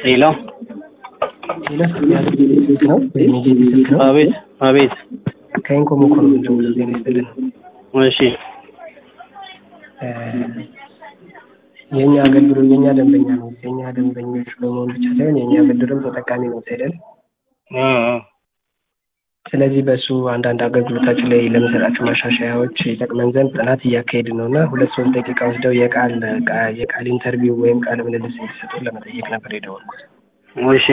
ሄሎ ሌላስ ስልክ ነው የሜዲን ስልክ ነው። አቤት አቤት ከኢንኮም እኮ ነው የምንደውለው። ዜና ይስጥልን። እሺ የእኛ አገልግሎት የእኛ ደንበኛ ነው። የእኛ ደንበኞች በመሆን ብቻ ሳይሆን የእኛ ብድርም ተጠቃሚ ነው አይደል? እ እ ስለዚህ በእሱ አንዳንድ አገልግሎታችን ላይ ለምንሰጣቸው ማሻሻያዎች ይጠቅመን ዘንድ ጥናት እያካሄድን ነው እና ሁለት ሶስት ደቂቃ ወስደው የቃል የቃል ኢንተርቪው ወይም ቃለ ምልልስ እንዲሰጡን ለመጠየቅ ነበር የደወልኩት። እሺ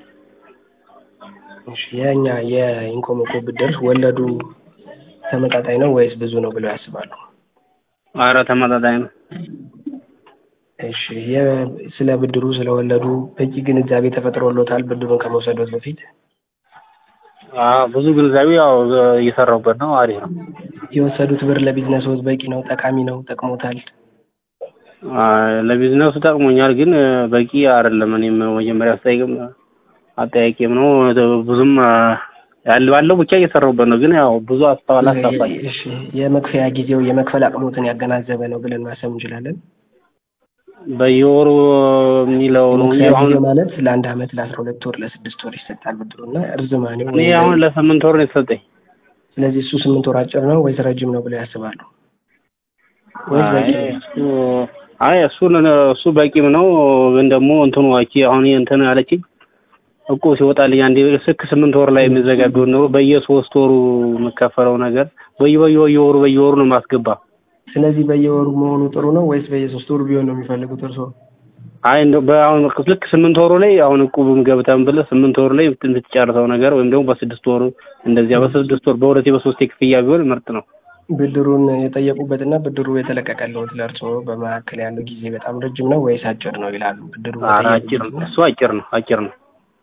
እሺ፣ የእኛ የኢንኮሞኮ ብድር ወለዱ ተመጣጣኝ ነው ወይስ ብዙ ነው ብለው ያስባሉ? ኧረ ተመጣጣኝ ነው። እሺ፣ የ- ስለ ብድሩ ስለወለዱ በቂ ግንዛቤ ተፈጥሮሎታል ብድሩን ከመውሰዶት በፊት? አዎ ብዙ ግንዛቤ ያው እየሰራሁበት ነው። አሪፍ ነው። የወሰዱት ብር ለቢዝነስዎት በቂ ነው? ጠቃሚ ነው? ጠቅሞታል? አ ለቢዝነሱ ጠቅሞኛል፣ ግን በቂ አይደለም። እኔም መጀመሪያ ስጠይቅም አጠያቂም ነው ብዙም ያለ ባለው ብቻ እየሰራሁበት ነው። ግን ያው ብዙ አስተዋል አስታፋኝ እሺ፣ የመክፈያ ጊዜው የመክፈል አቅሞትን ያገናዘበ ነው ብለን ማሰብ እንችላለን? በየወሩ የሚለው ነው እንጂ መክፈያ አሁን ጊዜ ማለት ለአንድ አመት ለአስራ ሁለት ወር ለስድስት ወር ይሰጣል ብድሩ እና እርዝማኔው እኔ አሁን ለስምንት ወር ነው የተሰጠኝ። ስለዚህ እሱ ስምንት ወር አጭር ነው ወይስ ረጅም ነው ብለው ያስባሉ? ወይስ በቂ አይ ነው? እሱ አይ እሱ እሱ በቂም ነው። ግን ደግሞ እንትኑ አቺ አሁን እንትን አለችኝ እኮ ሲወጣልኝ አንዴ ስክ ስምንት ወር ላይ የሚዘጋ ቢሆን ኖሮ በየሶስት ወሩ የምከፈለው ነገር በየ በየ በየወሩ በየወሩ ነው የማስገባ። ስለዚህ በየወሩ መሆኑ ጥሩ ነው ወይስ በየሶስት ወሩ ቢሆን ነው የሚፈልጉት እርስዎ? አይ እንደው በአሁን ልክ ስምንት ወሩ ላይ አሁን እቁብም ገብተን ብለህ ስምንት ወሩ ላይ የምትጨርሰው ነገር ወይም ደግሞ በስድስት ወሩ እንደዚያ በስድስት ወር በሁለቴ በሶስቴ ክፍያ ቢሆን ምርጥ ነው። ብድሩን የጠየቁበትና ብድሩ የተለቀቀልዎት ለእርስዎ በመካከል ያለው ጊዜ በጣም ረጅም ነው ወይስ አጭር ነው ይላሉ? ብድሩ ኧረ አጭር ነው እሱ አጭር ነው አጭር ነው።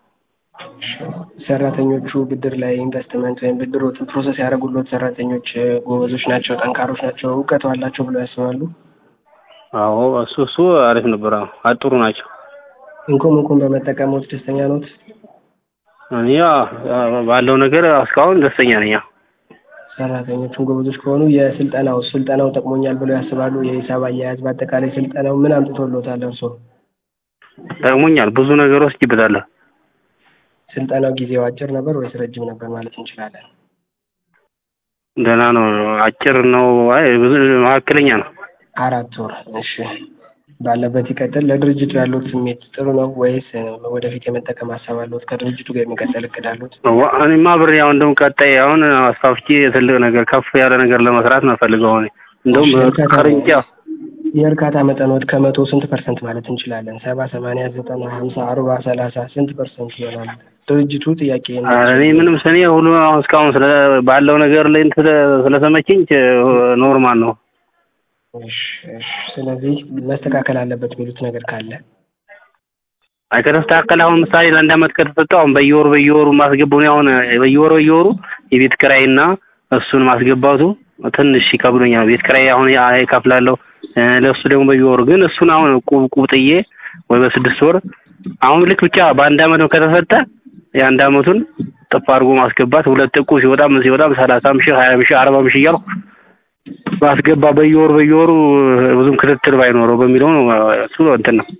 ሰራተኞቹ ብድር ላይ ኢንቨስትመንት ወይም ብድሮችን ፕሮሰስ ያደረጉሎት ሰራተኞች እ፣ ጎበዞች ናቸው፣ ጠንካሮች ናቸው፣ እውቀቱ አላቸው ብለው ያስባሉ? አዎ እሱ እሱ አሪፍ ነበር። አዎ አጥሩ ናቸው። ኢንኮም ኢንኮም በመጠቀምዎት ደስተኛ ኖት? እኔ ያው ባለው ነገር እስካሁን ደስተኛ ነኝ። ያው ሰራተኞቹን ጎበዞች ከሆኑ የስልጠናው ስልጠናው ጠቅሞኛል ብለው ያስባሉ? የሂሳብ አያያዝ በአጠቃላይ ስልጠናው ምን አምጥቶሎታል እርስዎ? ጠቅሞኛል። ብዙ ነገር ወስጄበታለሁ። ስልጠናው ጊዜው አጭር ነበር ወይስ ረጅም ነበር ማለት እንችላለን? ደህና ነው። አጭር ነው። አይ ብዙ መካከለኛ ነው። አራት ወር። እሺ፣ ባለበት ይቀጥል። ለድርጅቱ ያሉት ስሜት ጥሩ ነው ወይስ እ፣ ወደፊት የመጠቀም ሀሳብ አለዎት? ከድርጅቱ ጋር የሚቀጥል እቅድ አለዎት? ዋ- እኔማ ብሬ አሁን እንደውም ቀጣይ አሁን አስፋፍቼ ትልቅ ነገር ከፍ ያለ ነገር ለመስራት ነው ፈልገው እኔ እንደውም እሺ፣ እርካታ ቅርንጫፍ የእርካታ መጠኖት ከመቶ ስንት ፐርሰንት ማለት እንችላለን? ሰባ፣ ሰማንያ፣ ዘጠና፣ ሀምሳ፣ አርባ፣ ሰላሳ ስንት ፐርሰንት ይሆናል? ድርጅቱ ጥያቄ ኧረ እኔ ምንም ስኔ ሁሉ አሁን እስካሁን ስለ ባለው ነገር ላይ እንትን ስለ- ስለተመቸኝ ኖርማል ነው። እሺ፣ እሺ። ስለዚህ መስተካከል አለበት የሚሉት ነገር ካለ አይ ከተስተካከለ አሁን ምሳሌ ለአንድ አመት ከተሰጠው አሁን በየወሩ በየወሩ ማስገባው ነው። አሁን በየወሩ በየወሩ የቤት ኪራይና እሱን ማስገባቱ ትንሽ ይከብዶኛል። ቤት ኪራይ አሁን ያ- እከፍላለሁ እ፣ ለእሱ ደግሞ በየወሩ ግን እሱን አሁን ቁብ ቁብ ጥዬ ወይ በስድስት ወር አሁን ልክ ብቻ በአንድ አመት ከተሰጠ የአንድ አመቱን ጥፍ አድርጎ ማስገባት ሁለት እቁብ ሲወጣ ምን ሲወጣ ሰላሳም ሺህ ሀያም ሺህ አርባም ሺህ እያልኩ ማስገባ በየወሩ በየወሩ ብዙም ክትትል ባይኖረው በሚለው ነው። እሱ እንትን ነው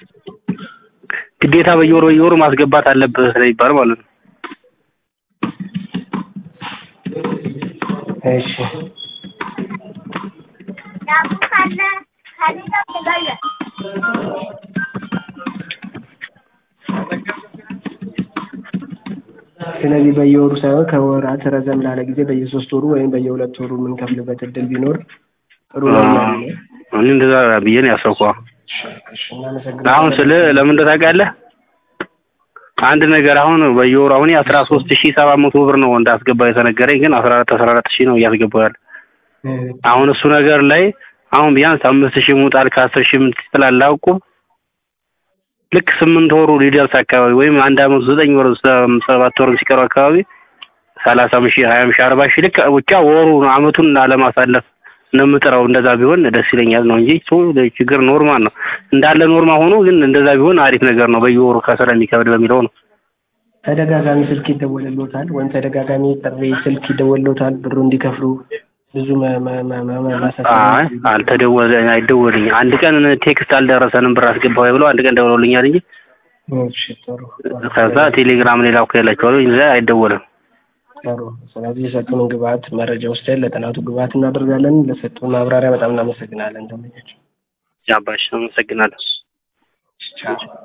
ግዴታ በየወሩ በየወሩ ማስገባት አለብህ ስለሚባል ማለት ነው። እሺ ስለዚህ በየወሩ ሳይሆን ከወራት ረዘም ላለ ጊዜ በየሶስት ወሩ ወይም በየሁለት ወሩ የምንከፍልበት እድል ቢኖር ጥሩ ነው እያሉ ነው። እኔ እንደዛ ብዬ ነው ያሰብኩት። እሺ፣ እናመሰግናለን። አሁን ስለ ለምን እንደው ታውቃለህ አንድ ነገር አሁን በየወሩ አሁን አስራ ሶስት ሺህ ሰባት መቶ ብር ነው እንዳስገባ የተነገረኝ፣ ግን አስራ አራት አስራ አራት ሺህ ነው እያስገባው ያለ። እ፣ አሁን እሱ ነገር ላይ አሁን ቢያንስ አምስት ሺህ ሙጣል ከአስር ሺህ ምን ትላለህ አውቁ ልክ ስምንት ወሩ ሊደርስ አካባቢ ወይም አንድ አመቱ ዘጠኝ ወር ሰባት ወር ሲቀሩ አካባቢ ሰላሳም ሺህ ሀያም ሺህ አርባ ሺህ ልክ ብቻ ወሩ አመቱን ለማሳለፍ ነው የምጥረው። እንደዛ ቢሆን ደስ ይለኛል ነው እንጂ እሱ ችግር ኖርማል ነው እንዳለ ኖርማል ሆኖ ግን እንደዛ ቢሆን አሪፍ ነገር ነው። በየወሩ ከስራ የሚከብድ በሚለው ነው። ተደጋጋሚ ስልክ ይደወልልዎታል ወይም ተደጋጋሚ ጥሪ ስልክ ይደወልልዎታል ብሩ እንዲከፍሉ ብዙ መ- መ- መ- መ- መ- ማሳሰቢያ አይ አልተደወለ አይደወልኝ አንድ ቀን ቴክስት አልደረሰንም ብር አስገባው ብለው አንድ ቀን ደውለውልኛል እንጂ እሺ ጥሩ ጥሩ። ከዛ ቴሌግራም ላይ ላኩላችኋለሁ። እዛ አይደወልም። ጥሩ። ስለዚህ የሰጡንን ግብአት መረጃ ወስደን ለጥናቱ ግብአት እናደርጋለን። ለሰጡን ማብራሪያ በጣም እናመሰግናለን። ደንበኛችን ያባሽ አመሰግናለሁ። ቻው።